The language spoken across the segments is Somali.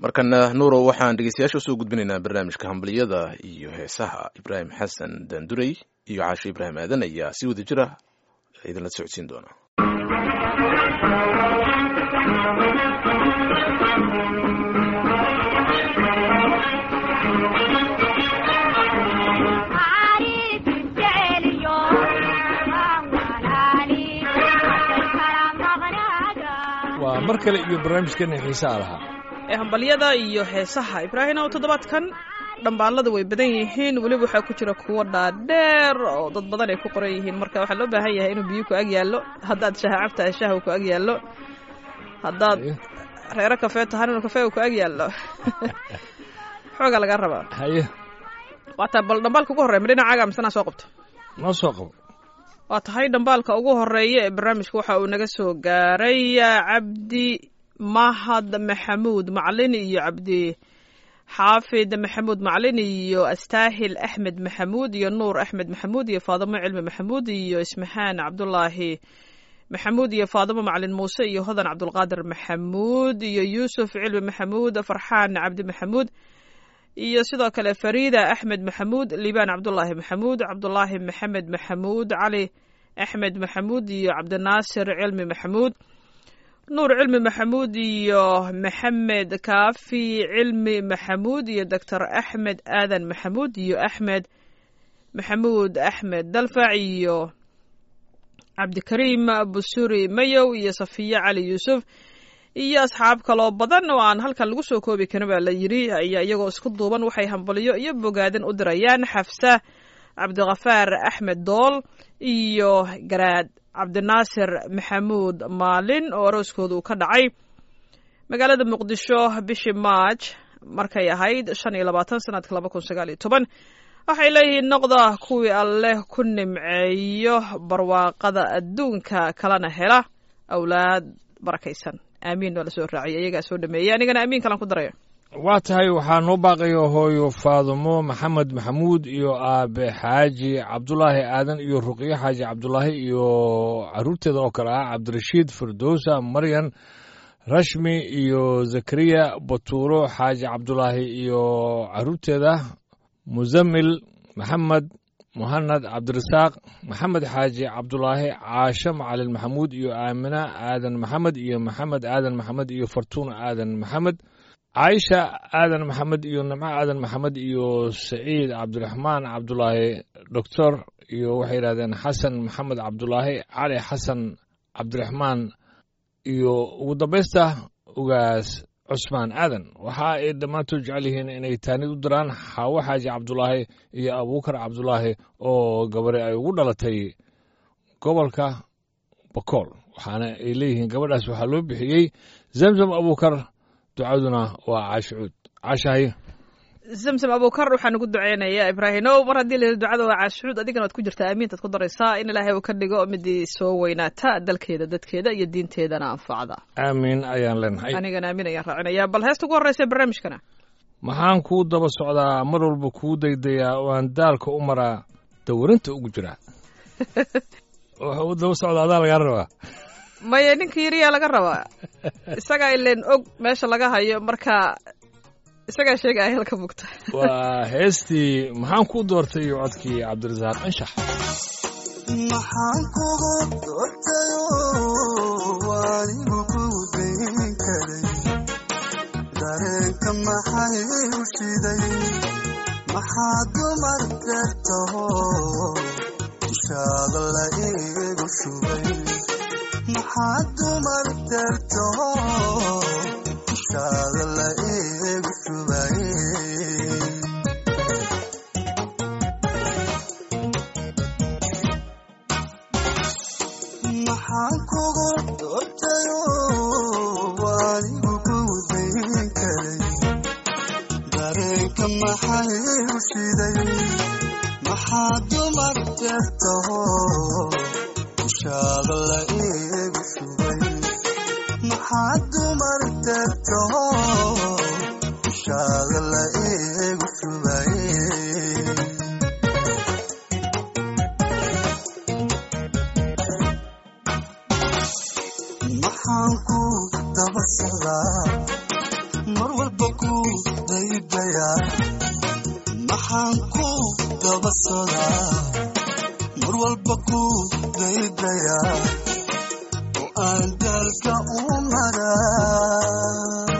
markana nuurow waxaan dhegeystayaasha usoo gudbinaynaa barnaamijka hambaliyada iyo heesaha ibraahim xasan daandurey iyo caasho ibraahim aadan ayaa si wada jira idinla socodsiin doona waa mar kale iyo barnaamijkeena xiisaa lahaa ee hambalyada iyo heesaha ibraahim ow toddobaadkan dhambaalada way badan yihiin weliba waxaa ku jira kuwo dhaadheer oo dad badan ay ku qoran yihiin marka waxaa loo baahan yahay inuu biyo ku ag yaallo haddaad shaha cabtahay shaha uu ku ag yaallo haddaad reero kafee tahan inuu kafee uu ku ag yaallo xoogaa laga rabaa haye waataa bal dhambaalka ugu horreya ma dhinacaaga misanaa soo qabta noo soo qabo waa tahay dhambaalka ugu horeeya ee barnaamijka waxa uu naga soo gaaray cabdi mahad maxamuud macalin iyo cabdi xaafid maxamuud macalin iyo astaahil axmed maxamuud iyo nuur axmed maxamuud iyo faadimo cilmi maxamuud iyo ismaxaan cabdulaahi maxamuud iyo faadimo macalin muuse iyo hodan cabdulqaadir maxamuud iyo yuusuf cilmi maxamuud farxaan cabdi maxamuud iyo sidoo kale fariida axmed maxamuud liibaan cabdulaahi maxamuud cabdulaahi maxamed maxamuud cali axmed maxamuud iyo cabdinaasir cilmi maxamuud nuur cilmi maxamuud iyo maxamed kaafi cilmi maxamuud iyo doctor axmed aadan maxamuud iyo axmed maxamuud axmed dalfac iyo cabdikariim busuri mayow iyo safiye cali yuusuf iyo asxaab kaloo badan oo aan halkan lagu soo koobi karin baa la yidhi ayaa iyagoo isku duuban waxay hambalyo iyo bogaadin u dirayaan xafsa cabdikhafaar axmed dool iyo garaad cabdinaasir maxamuud maalin oo arooskooda uu ka dhacay magaalada muqdisho bishii maaj markay ahayd shan iyo labaatan sanadka laba kun sagaal iyo toban waxay leeyihiin noqda kuwii alleh ku nimceeyo barwaaqada adduunka kalena hela awlaad barakaysan aamiin waa la soo raaciyay iyagaa soo dhameeyey anigana aamiin kalan ku daraya waa tahay waxaa noo baaqaya hooyo faadumo maxamed maxamuud iyo aabe xaaji cabdulaahi aadan iyo ruqyo xaaji cabdulaahi iyo caruurteeda oo kale ah cabdirashiid firdowsa maryan rashmi iyo zakariya batuuro xaaji cabdulaahi iyo caruurteeda musamil maxamed muhanad cabdirasaaq maxamed xaaji cabdulaahi caasho macalin maxamuud iyo aamina aadan maxamed iyo maxamed aadan maxamed iyo fartuuna aadan maxamed caaisha aadan maxamed iyo nimco aadan maxamed iyo saciid cabdiraxmaan cabdulaahi doctor iyo waxay yidhahdeen xasan maxamed cabdulaahi cali xasan cabdiraxmaan iyo ugu dambaysta ugaas cusmaan aadan waxa ay dhammaantood jecel yihiin inay taanid u diraan xaawo xaaji cabdulaahi iyo abuukar cabdulaahi oo gabari ay ugu dhalatay gobolka bakool waxaana ay leeyihiin gabadhaas waxaa loo bixiyey zamzam abuukar ducaduna waa caashicuud caashahay zamzam abuukar waxaan ugu duceynayaa ibraahimow mar haddii la ducada waa caashicuud adigana waad ku jirtaa aamiintaad ku daraysaa in ilaahay uu ka dhigo midii soo weynaata dalkeeda dadkeeda iyo diinteedana anfacda aamiin ayaan leenahay anigana aamin ayaan raacinayaa bal heesta ugu horreysa barnaamijkana maxaan kuu daba socdaa mar walba kuu daydayaa oo aan daalka u maraa dawarinta ugu jiraa waxa u daba socda adaa lagaa rabaa maya ninka yariyaa laga rabaa isagaa ileen og meesha laga hayo marka isagaa sheegaya halka mugta waa heestii maxaan kuu doortay iyo codkii cabdirasaaq anshax maxaan kugu doortayo anigu ku dayn karay dareenka maxay u shiday maxaa dumar deertaho dushaada la iigu shubay maxaa dumar deertaho dushaada la iigu shubay maxaan kugu doortayo anigu ku dayn karay dareenka maxay u shiday maxaa dumar deertaho dushaada la iigu shubay maxaa dumar deertaho dushaada la iigu shubay maxaan ku daba socdaa mar walba walba ku daydayaa maxaan ku daba sodaa mar walba ku daydayaa oo aan daalka u maraa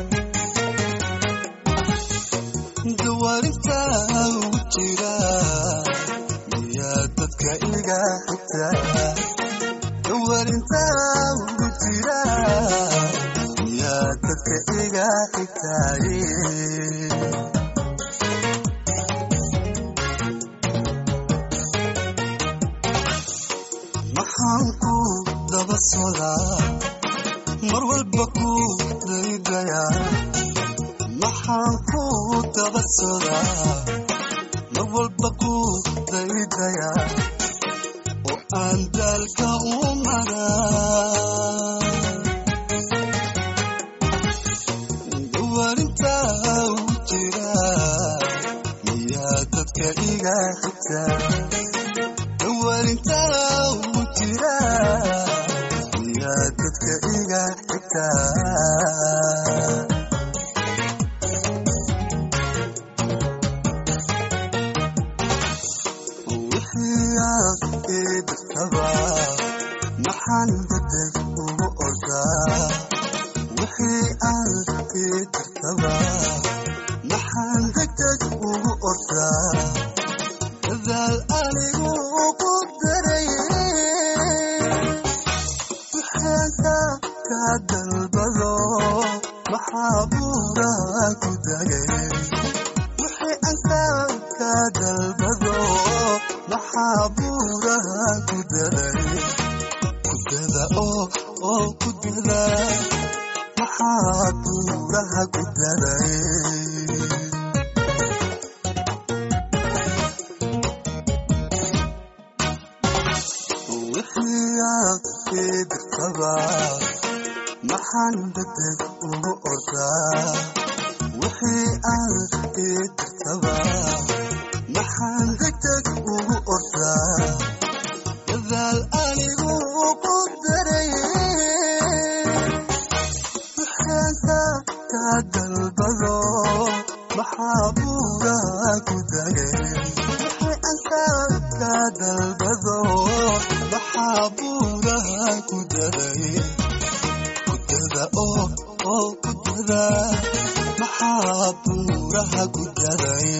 dawaarintaa ugu jira miyaa dadka iga xigtaa dawaarintaa ugu jira miyaa dadka iga xigtaaye maxaan ku daba sodaa mar walba ku daydayaa maxaan ku daba sodaa mar walba ku daydayaa oo aan daalka u maraa dawaarintaa ugu jira miyaa dadka iga xigtaa dawaarintaa ugu jira miyaa dadka iga xigtaa wixii aad ii dirtaba maxaan degdeg ugu ordaa wixii aad ii dirtaba maxaan degdeg ugu ordaa dadaal anigu ku daray wixaanka ka dalbado maxaa buuraa ku dagay wixii anka ka dalbado maxaa buuraha ku daray kudada oo oo ku dada maxaa buuraha ku daray wixii aad ii dirtaba maxaan degdeg ugu ordaa wixii aad ii dirtaba maxaan degdeg ugu ordaa dadaal anigu ku daray wixaanka ka dalbado maxaa buuraha ku dagay wixii anka ka dalbado maxaa buuraha ku daray kudada oo oo kudada maxaa buuraha ku daray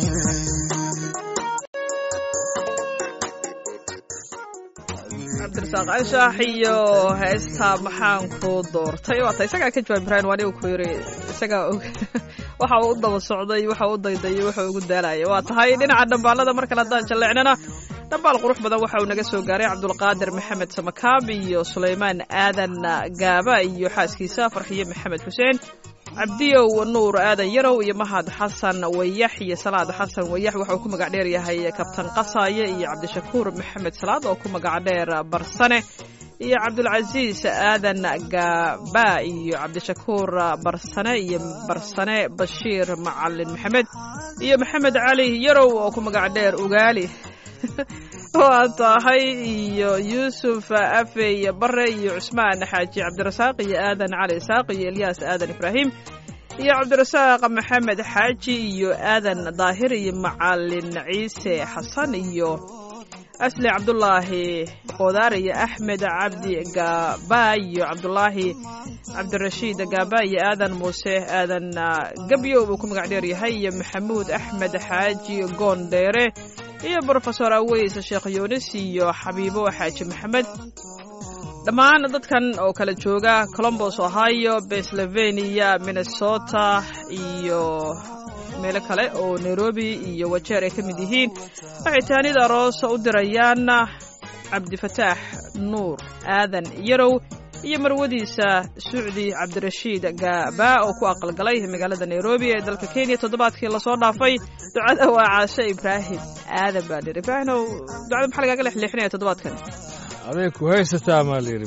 cabdirasaaq anshax iyo heesta maxaan ku doortay waata isagaa ka jawaab ibraahim waanigu ku yiri isagaa og waxa uu u daba socday waxa uu u daydayay waxa uu ugu daalaya waa tahay dhinaca dhambaalada mar kale haddaan jalleecnana dhambaal qurux badan waxa uu naga soo gaaray cabdulqaadir maxamed samakaab iyo sulaymaan aadan gaaba iyo xaaskiisa farxiyo maxamed xuseen cabdiyow nuur aadan yarow iyo mahad xasan wayax iyo salaad xasan wayax waxa uu ku magac dheer yahay kabtan qasaaye iyo cabdishakuur maxamed salaad oo ku magac dheer barsane iyo cabdulcasiis aadan gaaba iyo cabdishakuur barsane iyo barsane bashiir macalin maxamed iyo maxamed cali yarow oo ku magac dheer ugaali waa tahay iyo yuusuf afey bare iyo cusmaan xaaji cabdirasaaq iyo aadan cali isaaq iyo elyaas aadan ibraahim iyo cabdirasaaq maxamed xaaji iyo aadan daahir iyo macalin ciise xasan iyo asli cabdulaahi qodaar iyo axmed cabdi gaaba iyo cabdulaahi cabdirashiid gaaba iyo aadan muuse aadan gabyow buu ku magac dheer yahay iyo maxamuud axmed xaaji goondheere iyo brofesor aweys sheekh yuunis iyo xabiibo xaaji maxamed dhammaan dadkan oo kala jooga colombos ohio pennsylvania minnesota iyo meelo kale oo nairobi iyo wajeer ay ka mid yihiin waxay taanida aroos u dirayaan cabdifataax nuur aadan yarow iyo marwadiisa sucdi cabdirashiid gaaba oo ku aqalgalay magaalada nairobi ee dalka kenya toddobaadkii lasoo dhaafay ducada waa caashe ibraahim aadan baa dhir ibraahimow ducada maxaa lagaaga lexleexinaya toddobaadkan aday ku haysataa maa layidhi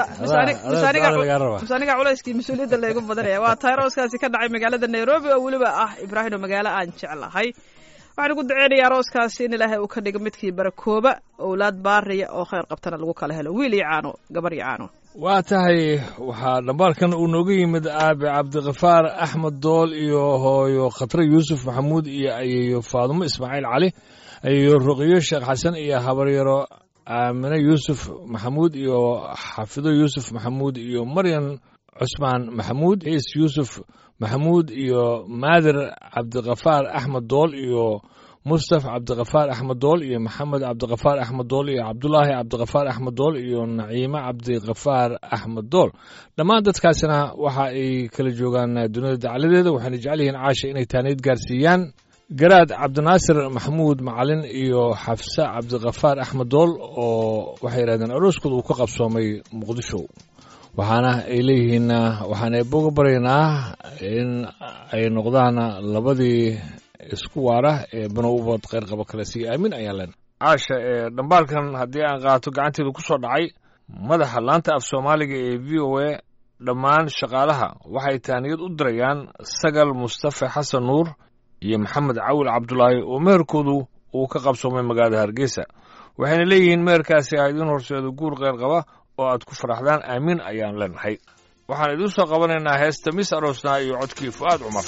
mise aniga culayskii mas-uuliyadda laygu badanaya waa tayrooskaasi ka dhacay magaalada nairobi oo weliba ah ibraahimo magaalo aan jeclahay waxaan ugu duceynaya arooskaasi in ilaahay uu ka dhigo midkii barakooba owlaad baariya oo khayr qabtana lagu kala helo wiil iyo caano gabar iyo caano waa tahay waxaa dhambaalkan uu nooga yimid aabe cabdikafaar axmed dool iyo hooyo khatre yuusuf maxamuud iyo ayeeyo faadumo ismaaciil cali ayeeyo ruqiyo sheekh xasan iyo habaryaro aamine yuusuf maxamuud iyo xafido yuusuf maxamuud iyo maryan cusmaan maxamuud ciis yuusuf maxamuud iyo maadir cabdikafaar axmed dool iyo mustaf cabdikafaar axmed dool iyo maxamed cabdikafaar axmed dool iyo cabdulaahi cabdikafaar axmed dool iyo naciime cabdikafaar axmed dool dhammaan dadkaasina waxa ay kala joogaan dunida dacladeeda waxayna jecel yihiin caasha inay taaniid gaarsiiyaan garaad cabdinaasir maxamuud macalin iyo xafse cabdikafaar axmed dool oo waxay yidhahdeen arooskooda uu ka qabsoomay muqdisho waxaana ay leeyihiin waxaan eeboga baryaynaa in ay noqdaan labadii isku waara ee banowbad kheyrqaba kale sii aamin ayaan len caasha ee dhambaalkan haddii aan qaato gacanteeda ku soo dhacay madaxa laanta af soomaaliga ee v o a dhammaan shaqaalaha waxay taaniyad u dirayaan sagal mustafa xasan nuur iyo maxamed cawil cabdulaahi oo meherkoodu uu ka qabsoomay magaalada hargeysa waxayna leeyihiin meherkaasi ah idiin horseedo guur kheyr qaba oo aad ku faraxdaan aamiin ayaan leenahay waxaan idiin soo qabanaynaa heesta mis aroosnaa iyo codkii fu'aad cumar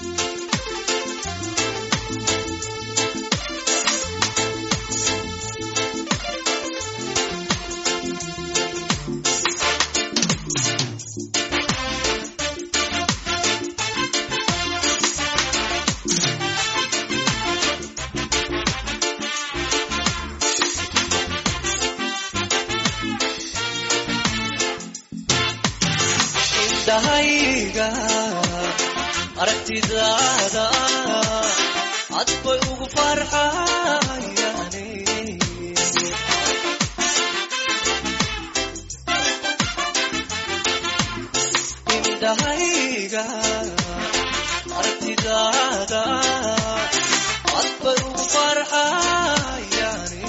indhahayga aragtidaada cad bay ugu farxayaane indhahayga aragtidaada cad bay ugu farxayaane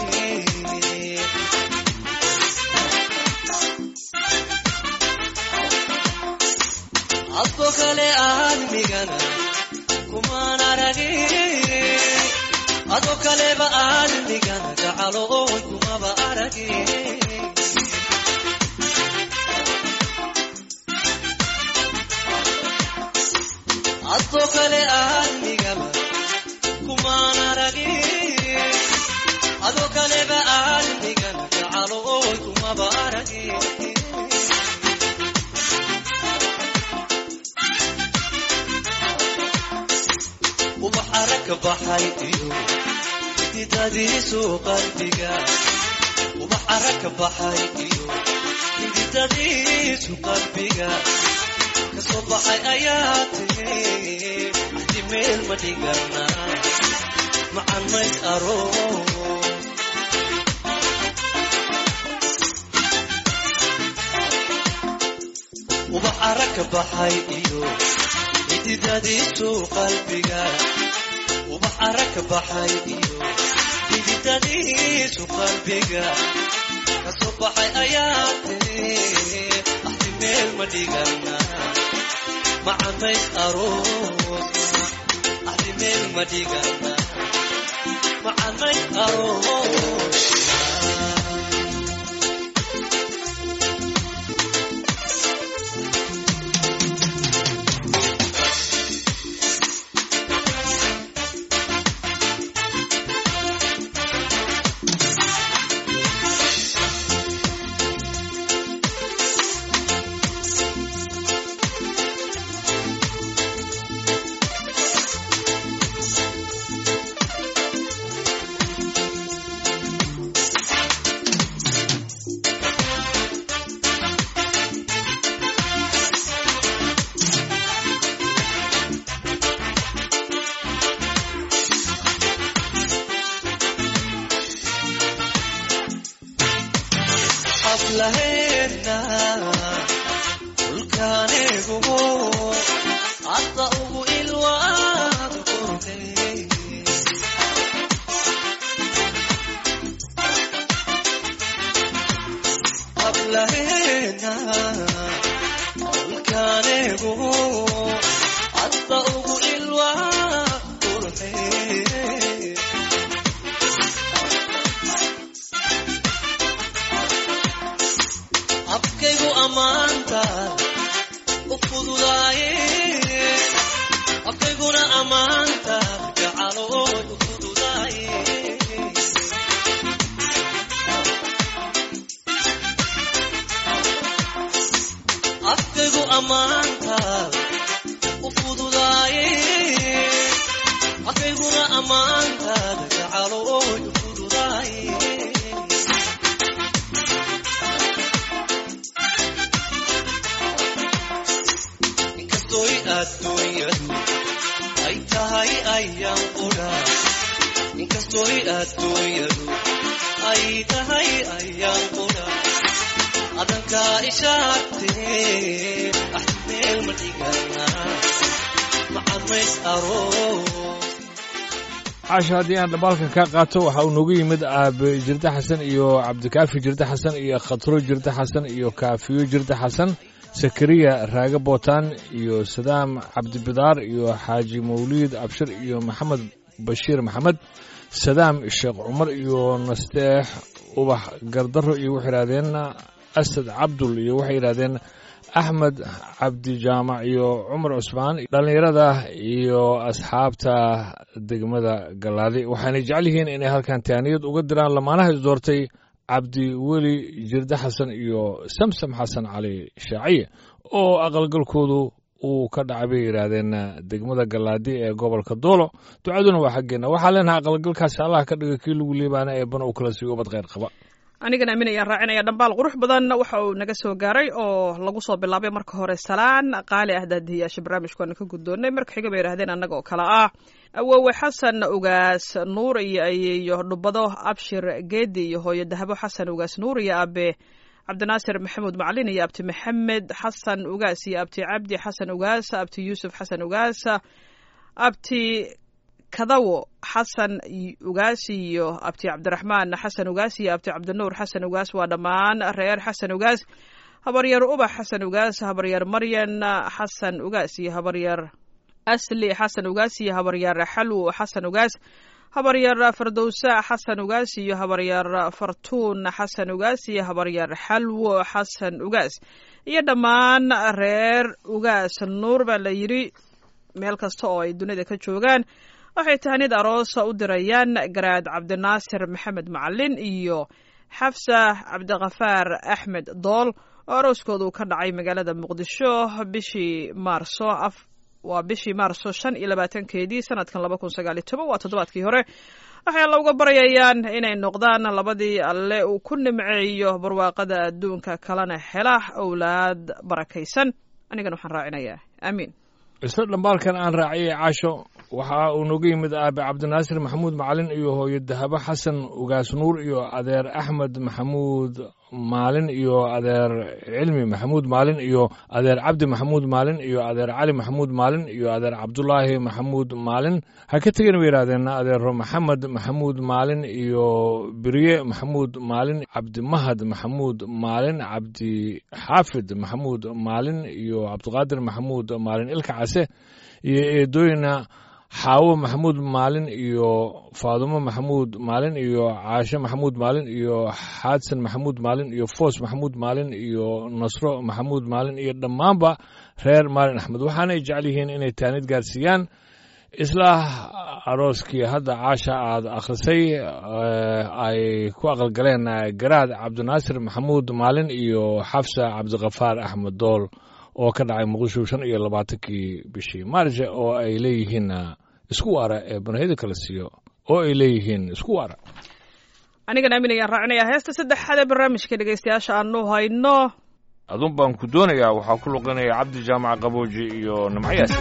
adko kale aadmigana kumaan aragin adoo kaleba aadmigana gacalo oon kumaba aragin adoo kale aadmigaba kumaan aragin adoo kaleba aadmigana gacalo oon kumaba aragin ubax aragka baxay iyo xididadiisu qalbiga ubax aragka baxay iyo xididadiisu qalbiga kasoo baxay ayaa tiri axdi meel ma dhigana macan mays aroos ubax aragka baxay iyo xididadiisu qalbiga ubax aragka baxay iyo xididadiisu qalbiga kasoo baxay ayaa tiri axdi meel ma dhigana macamays aroosna axdi meel ma dhigana macamays aroosna hablaheena dhulkaanigumo hadda ugu ilwaad qurxey hablaheena dhulkaanigumo hadda ugu ilwaad qurxey abkaygu afkayguna ammaanta gacalooy u fududaay afkaygu ammaanta u fududaaye afkayguna ammaantaada gacalooy u fududaaye inkastoy adduunyadu ay tahay ayaan qudha inkastoy adduunyadu ay tahay ayaan qudha adankaa ishaagtee ah meel ma dhigana macamays aroos caasha haddii aan dhambaalkan kaa qaato waxa uu noogu yimid aabe jirde xasan iyo cabdikaafi jirde xasan iyo khatro jirde xasan iyo kaafiyo jirde xasan sakariya raage bootaan iyo sadaam cabdibidaar iyo xaaji mawliid abshir iyo maxamed bashiir maxamed sadaam sheekh cumar iyo nasteex ubax gardaro iyo waxay yidhahdeen asad cabdul iyo waxay yidhahdeen axmed cabdijaamac iyo cumar cusmaan dhallinyarada iyo asxaabta degmada galaadi waxaanay jecel yihiin inay halkan taaniyad uga diraan lamaanaha is doortay cabdi weli jirde xasan iyo samsam xasan cali shaaciye oo aqalgalkoodu uu ka dhacay bay yidhaahdeen degmada galaadi ee gobolka doolo ducaduna waa xaggeenna waxaa leenahay aqalgalkaasi allah ka dhiga kii lagu liibaana ee bana uu kala siiyo ubad kheyr qaba anigana aamin ayaan raacinaya dhambaal qurux badan waxa uu naga soo gaaray oo lagu soo bilaabay marka hore salaan qaali ah daadihiyaasha barnaamijkaana ka guddoonnay marka xiga bay yidhahdeen annaga oo kale ah awowe xasan ugaas nuur iyo ayeeyo dhubado abshir geedi iyo hooyo dahabo xasan ugaas nuur iyo abe cabdinaasir maxamuud macalin iyo abti maxamed xasan ugaas iyo abti cabdi xasan ugaas abti yuusuf xasan ugaas abti kadawo xasan ugaas iyo abti cabdiraxmaan xasan ugaas iyo abti cabdinuur xasan ugaas waa dhammaan reer xasan ugaas habaryar ubax xasan ugaas habaryar maryan xasan ugaas iyo habaryar asli xasan ugaas iyo habaryar xalwo xasan ugaas habaryar fardowsa xasan ugaas iyo habaryar fartuun xasan ugaas iyo habaryar xalwo xasan ugaas iyo dhammaan reer ugaas nuur baa la yidhi meel kasta oo ay dunida ka joogaan waxay tahanid aroosa u dirayaan garaad cabdinaasir maxamed macalin iyo xafsa cabdikafaar axmed dool oo arooskoodu ka dhacay magaalada muqdisho bishii maarso waa bishii maarso shan iyo labaatankeedii sanadkan laba kun sagaal iyo toban waa toddobaadkii hore waxay alla uga baryayaan inay noqdaan labadii alle uu ku nimceeyo barwaaqada adduunka kalena hela owlaad barakaysan anigana waxaan raacinayaa aamiin isla dhambaalkan aan raaciyay caasho waxa uu nooga yimid aabe cabdinaasir maxamuud macalin iyo hooyo dahabo xasan ugaas nuur iyo adeer axmed maxamuud maalin iyo adeer cilmi maxamuud maalin iyo adeer cabdi maxamuud maalin iyo adeer cali maxamuud maalin iyo adeer cabdulaahi maxamuud maalin ha ka tegin bay yidhahdeen adeero maxamed maxamuud maalin iyo birye maxamuud maalin cabdimahad maxamuud maalin cabdi xaafid maxamuud maalin iyo cabdiqaadir maxamuud maalin ilka case iyo eedooyina xaawo maxamuud maalin iyo faadumo maxamuud maalin iyo caashe maxamuud maalin iyo xaadsan maxamuud maalin iyo foos maxamuud maalin iyo nasro maxamuud maalin iyo dhammaanba reer maalin axmed waxaanay jecel yihiin inay taanid gaarsiiyaan isla arooskii hadda caasha aada akhrisay ay ku aqalgaleen garaad cabdinaasir maxamuud maalin iyo xafsa cabdikafaar axmed dool oo ka dhacay muqdisho shan iyo labaatankii bishii maarje oo ay leeyihiin isku waara ee banahida kala siiyo oo ay leeyihiin isku waara anigana aamin ayaan raacinayaa heesta saddexaad ee barnaamijka dhegeystayaasha aanu hayno adun baan ku doonayaa waxaa ku luqinaya cabdi jaamac qabooji iyo nimcayaasi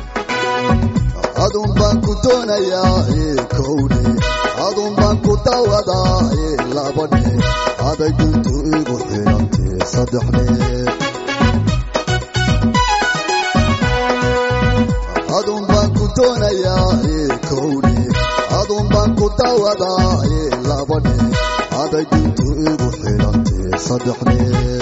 adun baan ku doonayaa kowdhe adun baan ku dawadaa labadhe aday guntu igu xidhantee saddexdhe adun baan ku doonayaa kowdhe adun baan ku dawadaa labadhe aday guntu igu xidhantee saddexdhe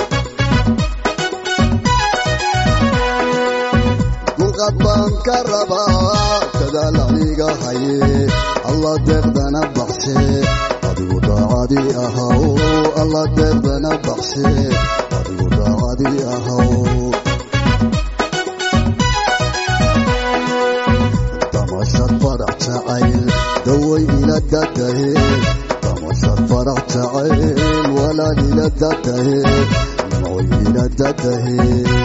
duqad baan ka rabaa dadaal aniga haye alla deeqdana baxshe adigu daacadii ahaw alla deeqdana baxshe adigu daacadii ahaw damashad farax jacayl daway ila dadahe damashad farax jacayl walaal ila dadahe nimcoy ila dadahe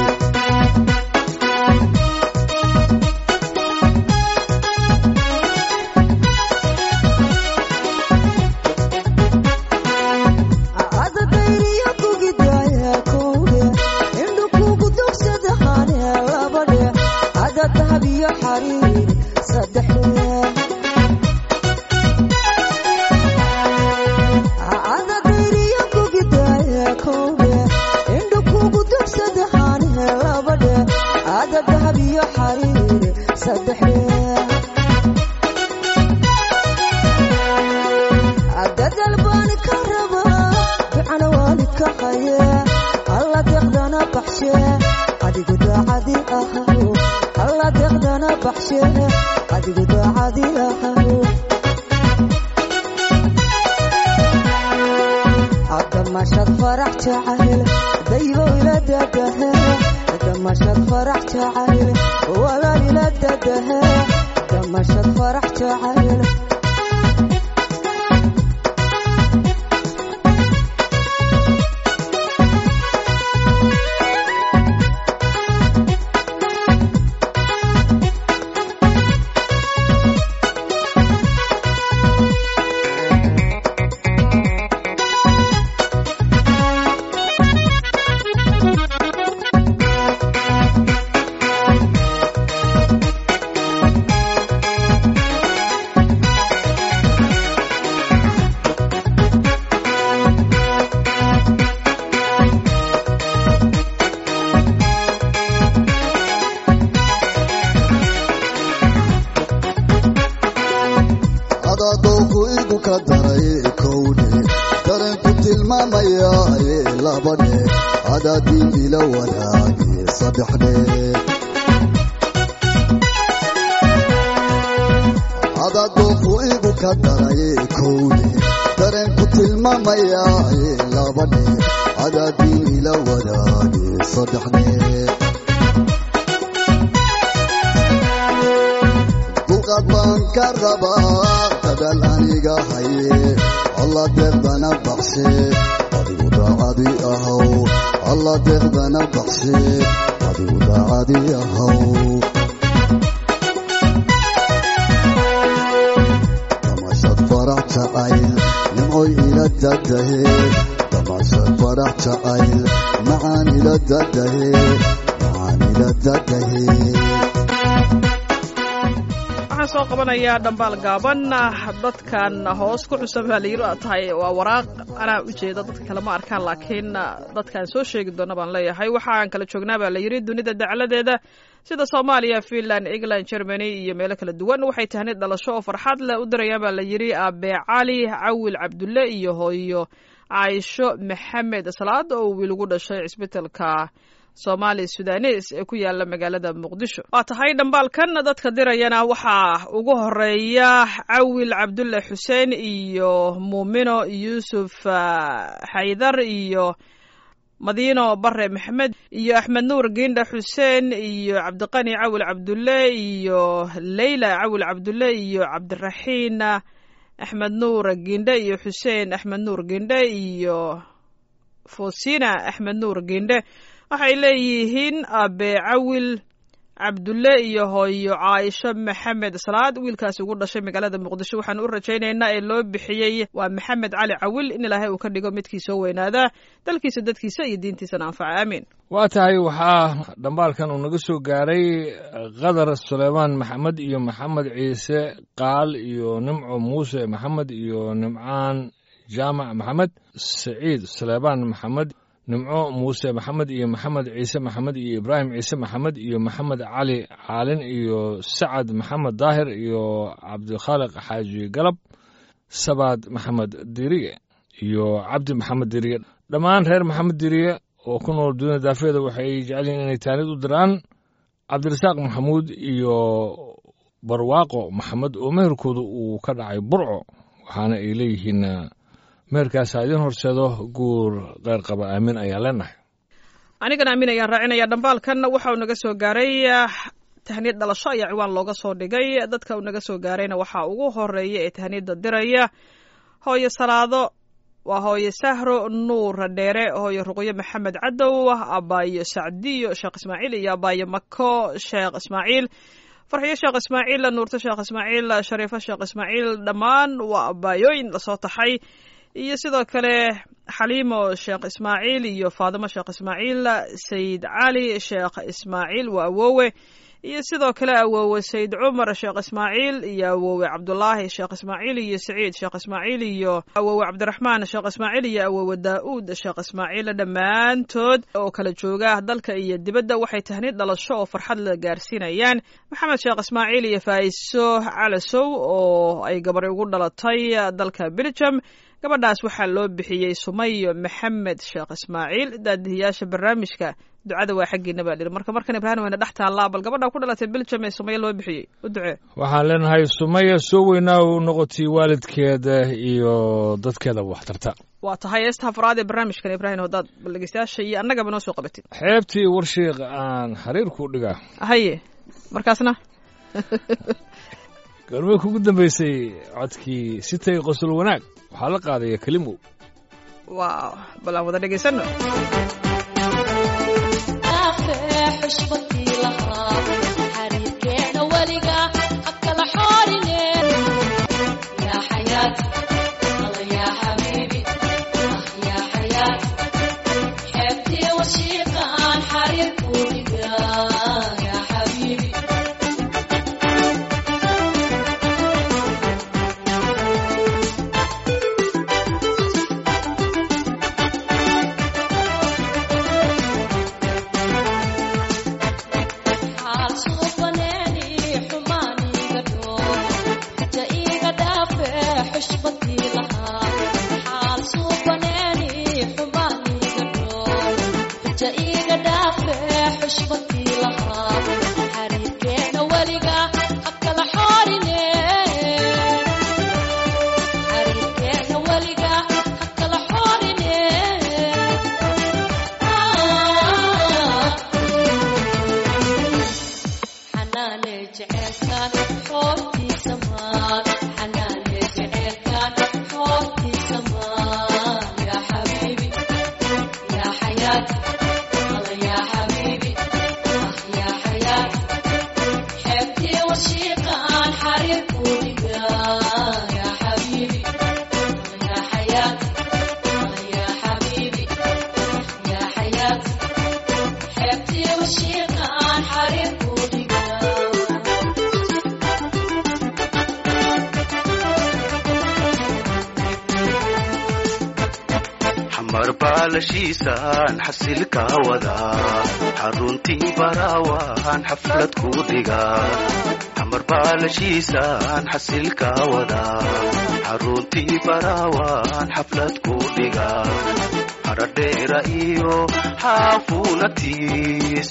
waxaan soo qabanayaa dhambaal gaaban dadkan hoos ku xusan baa layiri tahay waa waraaq anaa ujeeda dadka kale ma arkaan laakiin dadkaan soo sheegi doona baan leeyahay waxaan kala joognaa baa layiri dunida dacladeeda sida soomaaliya finland england germany iyo meelo kala duwan waxay tahnid dhalasho oo farxad leh u dirayaan baa layiri abe cali cawil cabdulle iyo hooyo caaisho maxamed salaad oo wiil ugu dhashay cisbitalka soomaali sudanes ee ku yaala magaalada muqdisho waa tahay dhambaalkan dadka dirayana waxaa ugu horeeya cawil cabdulle xuseen iyo muumino yuusuf xaydar iyo madiino bare maxamed iyo axmed nuur giindha xuseen iyo cabdiqani cawil cabdulle iyo leyla cawil cabdulle iyo cabdiraxiin axmed nuur giindhe iyo xuseen axmed nuur giindhe iyo fosina axmed nuur giindhe waxay leeyihiin abe cawil cabdulle iyo hooyo caaisho maxamed salaad wiilkaasi ugu dhashay magaalada muqdisho waxaan u rajaynaynaa ee loo bixiyey waa maxamed cali cawil in ilaahay uu ka dhigo midkii soo weynaada dalkiisa dadkiisa iyo diintiisana anfaca aamiin waa tahay waxaa dhambaalkan uu naga soo gaaray qadar suleymaan maxamed iyo maxamed ciise qaal iyo nimco muuse maxamed iyo nimcaan jaamac maxamed saciid suleymaan maxamed nimco muuse maxamed iyo maxamed ciise maxamed iyo ibraahim ciise maxamed iyo maxamed cali caalin iyo sacad maxamed daahir iyo cabdikhaaliq xaaji galab sabaad maxamed diriye iyo cabdi maxamed diriye dhammaan reer maxamed diriye oo ku nool dunida daafeeda waxay jecel yihin inay taanid u diraan cabdirasaaq maxamuud iyo barwaaqo maxamed oo meherkooda uu ka dhacay burco waxaana ay leeyihiin meherkaasa idin horseedo guur qeyr qaba aamin ayaa leenahay anigana aamin ayaan raacinaya dhambaalkan waxa uu naga soo gaaray tahniyad dhalasho ayaa ciwaan looga soo dhigay dadka uu naga soo gaarayna waxaa ugu horeeya ee tahniyadda diraya hooyo salaado waa hooyo sahro nuur dheere hooyo ruqyo maxamed cadow abaayo sacdiyo sheekh ismaaciil iyo abaayo mako sheekh ismaaciil farxiyo sheekh ismaaciil nuurto sheekh ismaaciil shariifo sheekh ismaaciil dhammaan waa abaayooyin lasoo taxay iyo sidoo kale xaliimo sheekh ismaaciil iyo faadimo sheekh ismaaciil sayid cali sheekh ismaaciil waa awoowe iyo sidoo kale awoowe sayid cumar sheekh ismaaciil iyo awoowe cabdulaahi sheekh ismaaciil iyo saciid sheekh ismaaciil iyo awoowe cabdiraxmaan sheekh ismaaciil iyo awoowe daa'uud sheekh ismaaciil dhammaantood oo kala jooga dalka iyo dibadda waxay tahniid dhalasho oo farxad la gaarsiinayaan maxamed sheekh ismaaciil iyo faa'iso calasow oo ay gabar ugu dhalatay dalka belgium gabadhaas waxaa loo bixiyey sumayo maxamed sheekh ismaaciil daadihiyaasha barnaamijka ducada waa xaggiina baa dhihi marka markan ibraahim wayna dhex taallaa bal gabadha ku dhalatay belgium ee sumaya loo bixiyey u ducee waxaan leenahay sumaya soo weynaa u noqotay waalidkeeda iyo dadkeeda waxtarta waa tahay heestaha faraad ee barnaamijkan ibraahim haddaad bal dhegeystayaasha iyo annagaba noo soo qabatid xeebtii warshiiq aan xiriirku dhigaa haye markaasna goormay kugu dambeysay codkii sitay qosol wanaag waxaa la qaadaya kelimow waaw bal aan wada dhegaysano baalashiisaan xasilka wadaa xaruntii baraawaan xaflad ku dhigaa xamar baalashiisaan xasilka wadaa xaruntii baraawaan xaflad ku dhigaa haradheera iyo xaafunatiis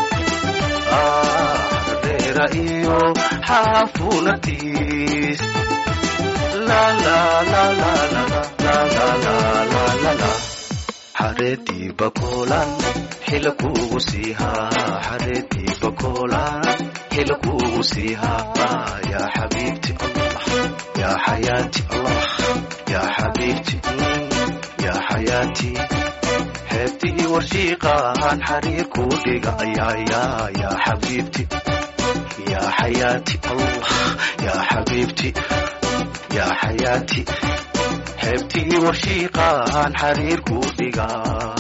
haradheera iyo xaafunatiis la la la la la la la la la la la xareedii bakoolan xila kuugu siihaa xareedii bakoolan xila kuugu siihaa yaa xabiibti allah yaa xayaati allah yaa xabiibti yaa xayaati xeebtii warshiiqaan xariir kuu dhiga ayaa yaa yaa xabiibti yaa xayaati allah yaa xabiibti yaa xayaati xeebtii warshiiqaan xariir kuu dhigaa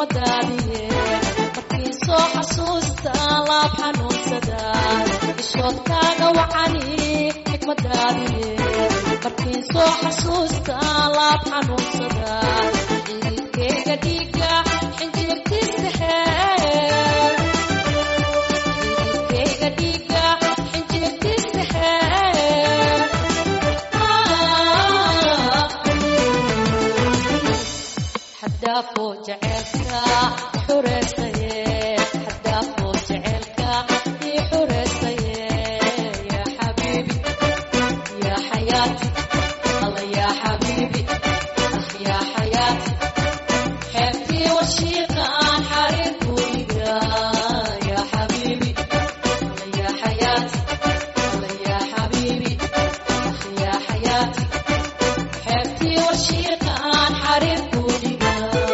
xigmadaadiye markii soo xasuusta laab xanuunsada ishoodkaaga wacani xigmadaadiye markii soo xasuusta laab xanuunsada ciidkeyga dhiiga xinjirtiisa xeer ciidkeyga dhiiga xinjirtiisa xeer xadaafo jaceelka xureesaye xadaafo jaceelka ii xureesaye yaa xabiibi yaa xayaati alla yaa xabiibi ah yaa xayaati xeebtii washiiqa aan xariir kuiga yaa xabiibi alla yaa xayaati alla yaa xabiibi ah yaa xayaati xeebtii washiiqa aan xariir kuiga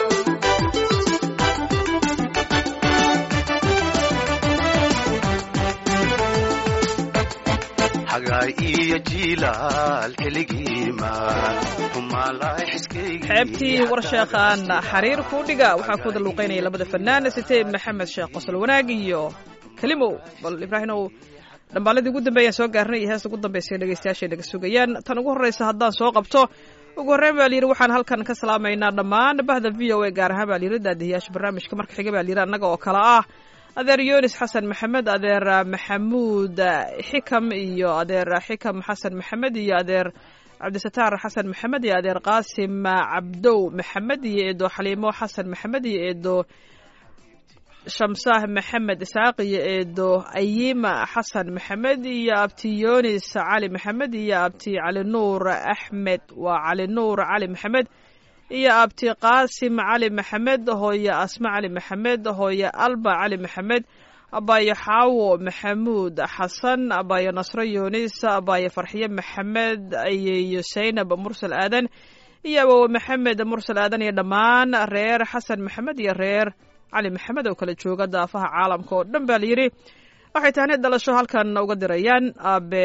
xagaay iyo jiilaal xiligiima humaalay xiskaygi xeebtii warsheekhaan xariir kuu dhiga waxaa ku daluuqaynaya labada fanaan sitee maxamed sheekh qosol wanaag iyo kelimow bal ibraahimow dhambaaladii ugu dambeeyaan soo gaarnay iyo heesta ugu dambaysa dhegeystayaashay naga sugayaan tan ugu horreysa haddaan soo qabto ugu horreyn baa layidhi waxaan halkan ka salaamaynaa dhammaan bahda v o a gaar ahaan baa layidhi daadihiyaasha barnaamijka marka xiga baa layidhi annaga oo kale ah adeer yunis xasan maxamed adeer maxamuud xikam iyo adeer xikam xasan maxamed iyo adeer cabdisataar xasan maxamed iyo adeer qaasim cabdow maxamed iyo eedo xaliimo xasan maxamed iyo eedo shamsaah maxamed isaaq iyo eedo ayima xasan maxamed iyo abti yunis cali maxamed iyo abti cali nuur axmed waa cali nuur cali maxamed iyo abti qaasim cali maxamed hooye asma cali maxamed hooye alba cali maxamed abaayo xaawo maxamuud xasan abaayo nasro yunis abaayo farxiye maxamed iyo saynab mursal aadan iyo awowe maxamed mursal aadan iyo dhammaan reer xasan maxamed iyo reer cali maxamed oo kala jooga daafaha caalamka oo dhan baa layidhi waxay tahni dhalasho halkan uga dirayaan aabe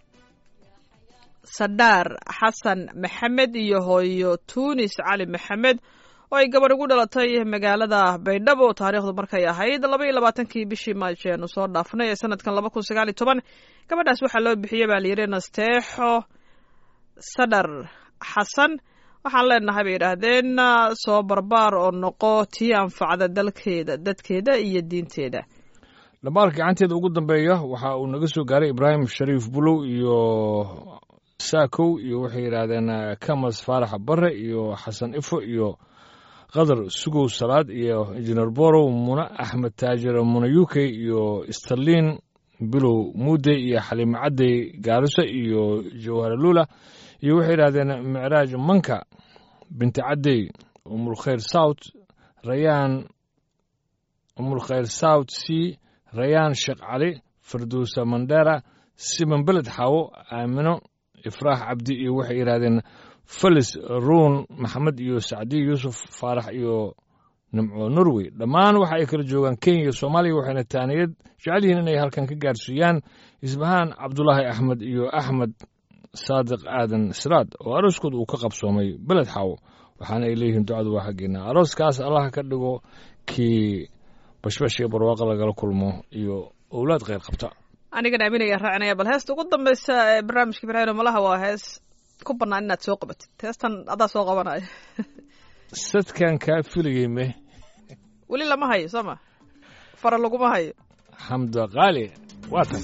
sadhaar xasan maxamed iyo hooyo tuunis cali maxamed oo ay gabadh ugu dhalatay magaalada baydhabo taariikhdu markay ahayd laba iyo labaatankii bishii maajo eenu soo dhaafnay ee sanadkan laba kun sagaal iyo toban gabadhaas waxaa loo bixiyey baa layidhi nasteexo sadhar xasan waxaan leenahay bay yidhaahdeen soo barbaar oo noqo tii anfacda dalkeeda dadkeeda iyo diinteeda dhambaalka gacanteeda ugu dambeeya waxa uu naga soo gaaray ibraahim shariif bulow iyo saakow iyo waxay yidhaahdeen kamas faarax bare iyo xasan ifo iyo qadar sugow salaad iyo injineer borow mune axmed taajir mune uk iyo starlin bilow muude iyo xaliimo cadey gaariso iyo jawharalula iyo waxay yidhahdeen micraaj manka binti cadey umulkhayr south rayaan umulkhayr south c rayaan sheekh cali firdowsa mandera siman beled xaawo aamino ifraax cabdi iyo waxay yidhahdeen felis ruun maxamed iyo sacdiya yuusuf faarax iyo nimco norway dhammaan waxa ay kala joogaan kenya iyo soomaaliya waxayna taaniyad jecel yihiin inay halkan ka gaarsiiyaan isbahaan cabdulaahi axmed iyo axmed saadiq aadan siraad oo arooskooda uu ka qabsoomay beled xaawo waxaana ay leeyihiin ducadu waa xaggeena arooskaas allaha ka dhigo kii bashbash iyo barwaaqo lagala kulmo iyo owlaad kheyr qabta anigana aaminaya raacinaya bal heesta ugu dambaysa ee barnaamijka ibraahim malaha waa hees ku bannaan inaad soo qabatid heestan adaa soo qabanaya sadkan kaa filayey me weli lama hayo soo ma fara laguma hayo xamda qaali waa tan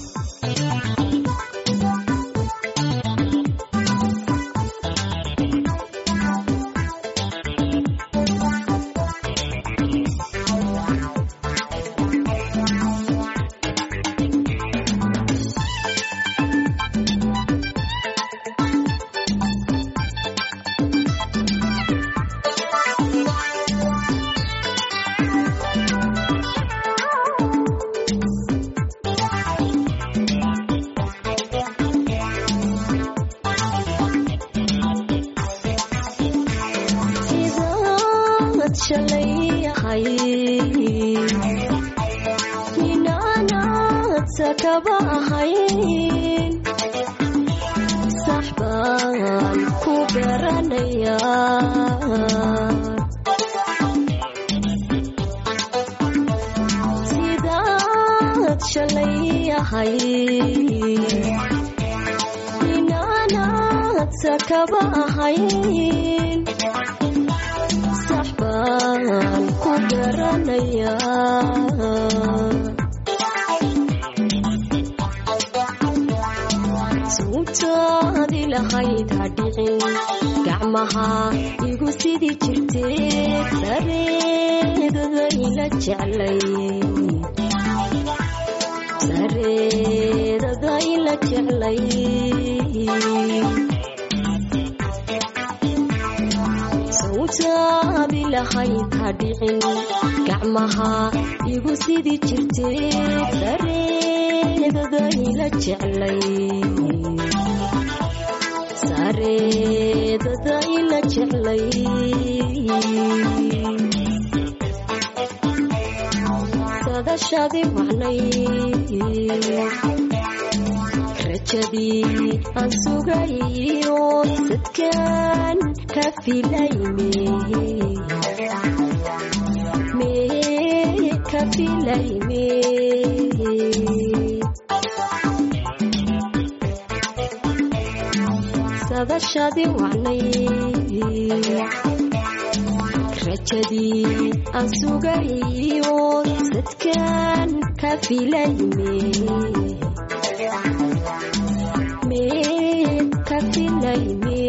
sidaad shalayahay inaanaad sakaba ahayn sax baan ku garanayaa jeclay inaanaad sakaba ahayn sax baan ku garanayaa suubtaadi lahayd ha dhicin gacmaha igu sidi jirtee sareedada ila jeclay sareedada ila jeclay sawtaadi lahayd ha dhicin gacmaha igu sidi jirtee sareedada ila jeclay sareedada ila jeclay sadashadi wacnay rajadii aan sugayo sadkaan ka filayme me ka filayme sadashadi wacnay rajadii aan sugayo sadkaan ka filayme me ka filayme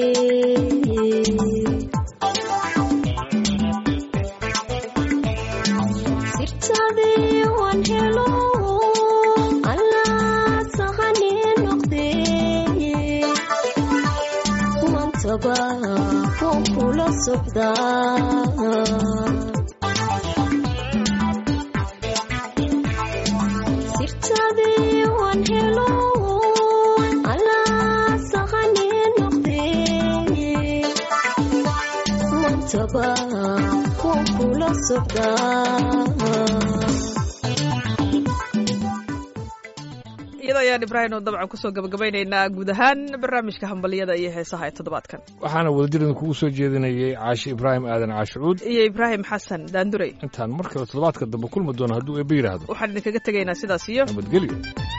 sirtadii waan helo allaa sahani noqdee mantaba waan kula socdaa sirtadii waan helo allaa sahani noqdee mantaba waan kula socdaa iyada ayaan ibraahim oo dabcan kusoo gabagabaynaynaa guud ahaan barnaamijka hambaliyada iyo heesaha ee toddobaadkan waxaana wadajirdan kugu soo jeedinayay caashi ibraahim aadan caashicuud iyo ibraahim xasan daandurey intaan mar kale toddobaadka dambe kulmi doono hadduu eebbe yidhaahdo waxaan idinkaga tegaynaa sidaas iyo nabadgelyo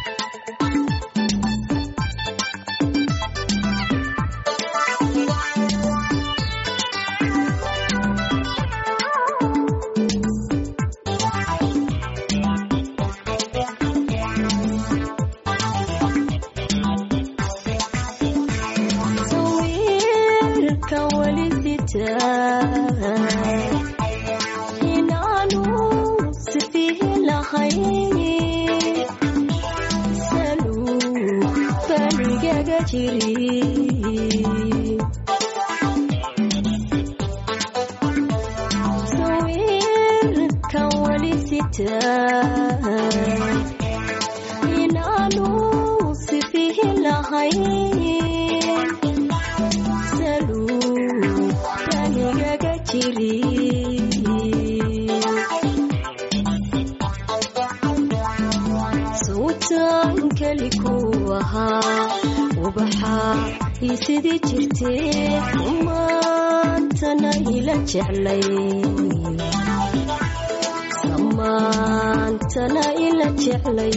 sawirka weli sitaa inaanu sifihi lahayn saluu banigaga jiri sawirka weli sitaa inaanu sifihi lahayn saluu banigaga jiri sawtan keli ku ahaa ubaxa ii sidii jirtee umaantana ila jeclay samaantana ila jeclay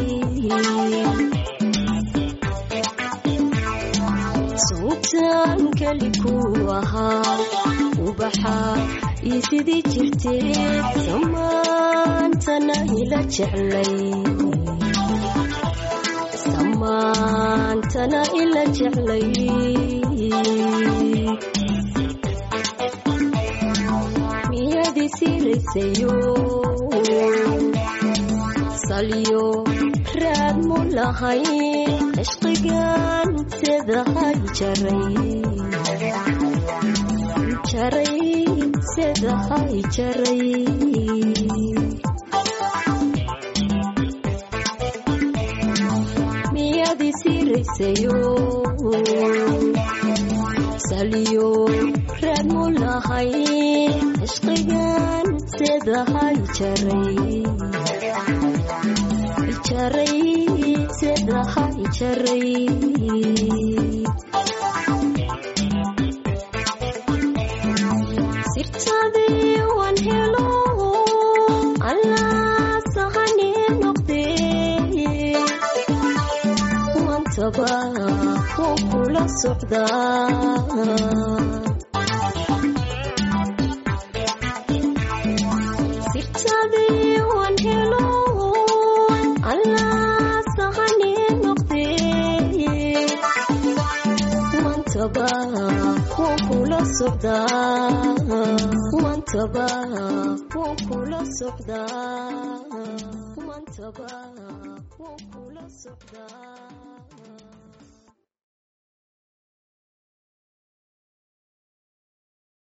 sawtan keli ku ahaa ubaxa ii sidii jirtee samaantana ila jeclay samaantana ila jeclay miyadi siraysayo salyo raad mu lahay cishqigan sedahay jaray jaray sedahay jaray miyadi siraysayo salyo raad mu lahay cishqigan sedahay jaray jaray sedahay jaray sirtadii waan helo allaa sahani noqdee maantaba wuu kula socdaa sirtadii waan helo allaa sahani noqdee maantaba wuu kula socdaa maantaba wuu kula socdaa maantaba wuu kula socdaa